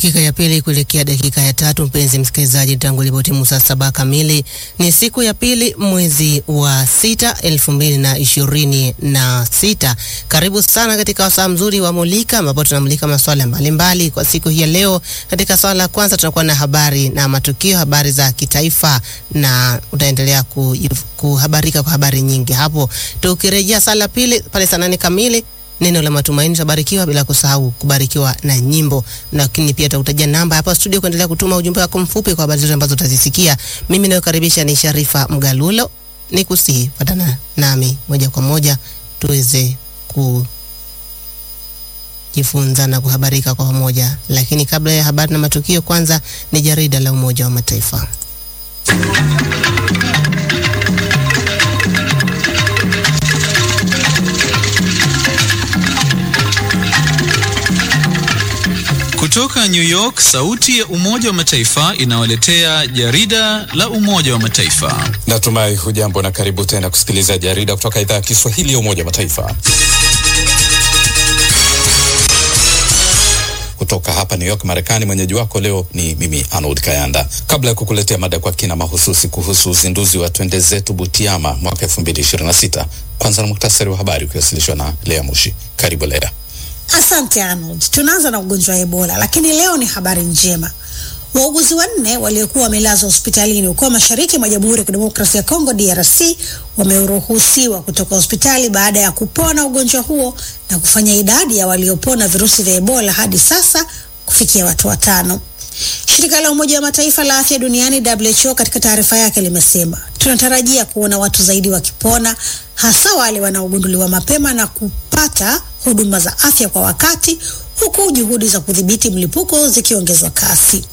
Dakika ya pili kuelekea dakika ya tatu, mpenzi msikilizaji, tangu ilipotimu saa saba kamili, ni siku ya pili mwezi wa sita elfu mbili na ishirini na sita. Karibu sana katika wasaa mzuri wa Mulika ambapo tunamulika masuala mbalimbali kwa siku hii ya leo. Katika swala la kwanza tutakuwa na habari na matukio, habari za kitaifa, na utaendelea ku, kuhabarika kwa habari nyingi hapo. Tukirejea saa la pili pale saa nane kamili neno la matumaini tutabarikiwa, bila kusahau kubarikiwa na nyimbo, lakini pia tutakutajia namba hapa studio kuendelea kutuma ujumbe wako mfupi kwa habari zote ambazo utazisikia. Mimi nayokaribisha ni Sharifa Mgalulo, ni kusihi fatana nami moja kwa moja tuweze kujifunza na kuhabarika kwa pamoja. Lakini kabla ya habari na matukio, kwanza ni jarida la Umoja wa Mataifa. Kutoka New York, sauti ya Umoja wa Mataifa inawaletea jarida la Umoja wa Mataifa. Natumai hujambo na karibu tena kusikiliza jarida kutoka idhaa ya Kiswahili ya Umoja wa Mataifa. Kutoka hapa New York, Marekani, mwenyeji wako leo ni mimi Arnold Kayanda. Kabla ya kukuletea mada kwa kina mahususi kuhusu uzinduzi wa Twende Zetu Butiama mwaka 2026, kwanza na muktasari wa habari ukiwasilishwa na Lea Mushi. Karibu Lea. Asante Arnold. Tunaanza na ugonjwa wa Ebola, lakini leo ni habari njema. Wauguzi wanne waliokuwa wamelazwa hospitalini huko mashariki mwa Jamhuri ya Kidemokrasia ya Kongo DRC wameruhusiwa kutoka hospitali baada ya kupona ugonjwa huo na kufanya idadi ya waliopona virusi vya Ebola hadi sasa kufikia watu watano. Shirika la Umoja wa Mataifa la Afya Duniani WHO katika taarifa yake limesema, tunatarajia kuona watu zaidi wakipona, hasa wale wanaogunduliwa mapema na kupata huduma za afya kwa wakati, huku juhudi za kudhibiti mlipuko zikiongezwa kasi.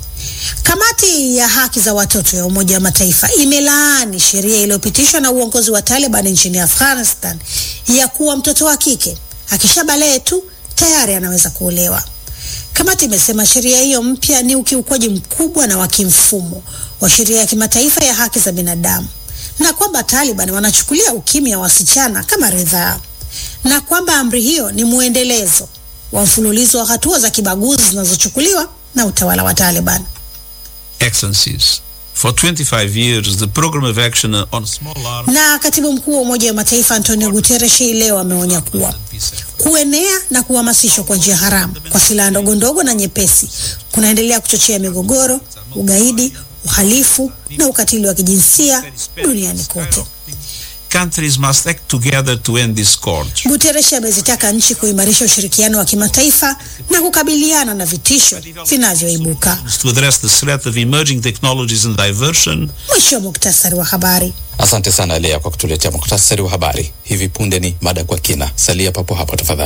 Kamati ya haki za watoto ya Umoja wa Mataifa imelaani sheria iliyopitishwa na uongozi wa Taliban nchini Afghanistan ya kuwa mtoto wa kike akishabalee tu tayari anaweza kuolewa. Kamati imesema sheria hiyo mpya ni ukiukwaji mkubwa na wa kimfumo wa sheria ya kimataifa ya haki za binadamu na kwamba Taliban wanachukulia ukimya wa wasichana kama ridhaa na kwamba amri hiyo ni mwendelezo wa mfululizo wa hatua za kibaguzi zinazochukuliwa na utawala wa Taliban. Excellencies, for 25 years the program of action on small arms Na katibu mkuu wa Umoja wa Mataifa Antonio Guterres hii leo ameonya kuwa kuenea na kuhamasishwa kwa njia haramu kwa silaha ndogo ndogo na nyepesi kunaendelea kuchochea migogoro, ugaidi, uhalifu na ukatili wa kijinsia duniani kote. countries must act together to end this scourge. Guterres amezitaka nchi kuimarisha ushirikiano wa kimataifa na kukabiliana na vitisho vinavyoibuka. To address the threat of emerging technologies and diversion, Mwisho wa muktasari wa habari. Asante sana Lea kwa kutuletea muktasari wa habari. Hivi punde ni mada kwa kina. Salia papo hapo tafadhali.